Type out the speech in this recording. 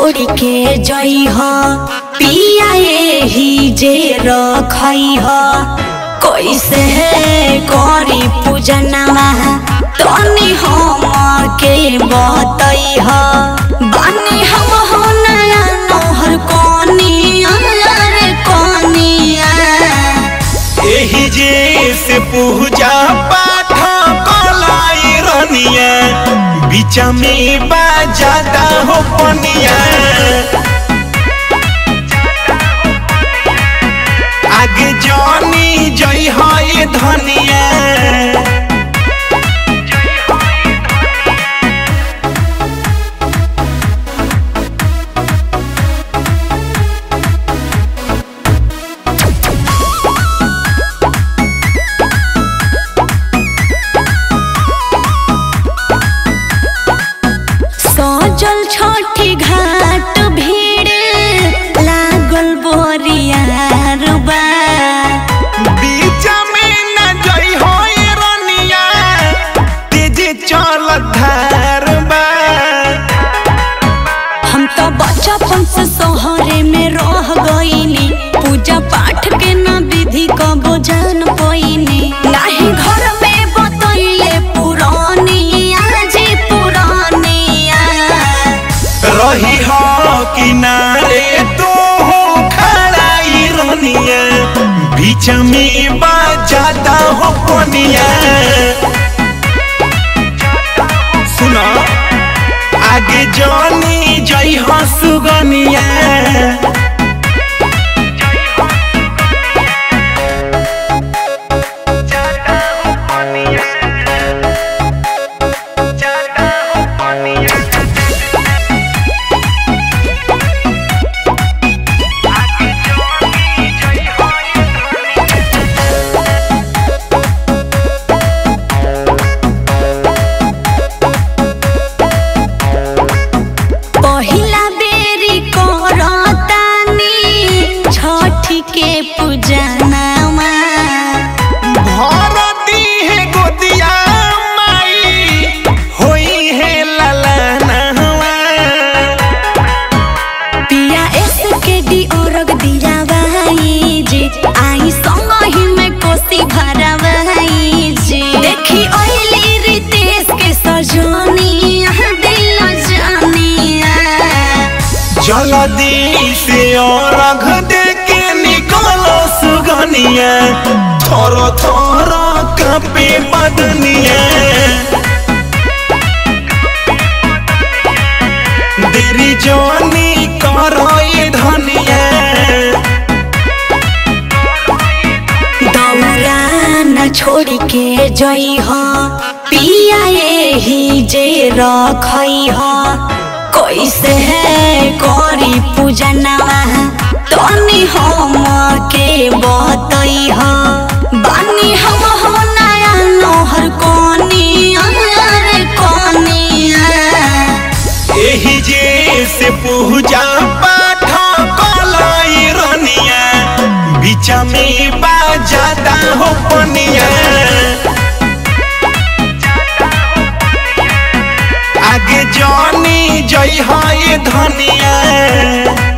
छोड़ के जई हो पिया ही जे रखई हो कैसे करी पूजनवा तनी हम के बतई हो बानी हम हो नया नोहर कोनिया रे कोनिया एही जे से पूजा पाठ कलाई रनिया बीच में बाजादा हो पनिया आगे जानी जई है धनिया सजल छठी घाट भीड़ लागल बोरियार बा बीच में न जई हो रनिया तेजे चल धार बा हम तो बचपन से शहरे में रह गईनी पूजा पाठ के ना विधि कबो जान पैनी नाही घर में बतैले पुरानिया जी पुरानिया रही हो किनारे तो हो खड़ाई रनिया बीच में बाजाता हो पनिया सुनो आगे जानी जई हो सुगनिया पहिला बेरी करतानी छठी के पूजनामा भरती है गोदिया माई होई है ललनवा पिया एस के डी औरग दिया भाई जी आई संग ही में कोसी भरा भाई जी देखी ओइली रितेश के सजनी दिल जानिया जल्दी से और रख दे के निकलो सुगनिया थोरो थोरो कपे बदनिया देरी जोनी करो ये धनिया दौरा न छोड़ के जई हो पिया ही जे रखई हो कैसे करी पूजनवा तनी हम के बतई हो बानी हम हो नया नोहर कोनिया रे कोनिया एही जे से पूजा पाठ कलाई रनिया बीच में बाजादा हो पनिया आगे जानी जई है धनिया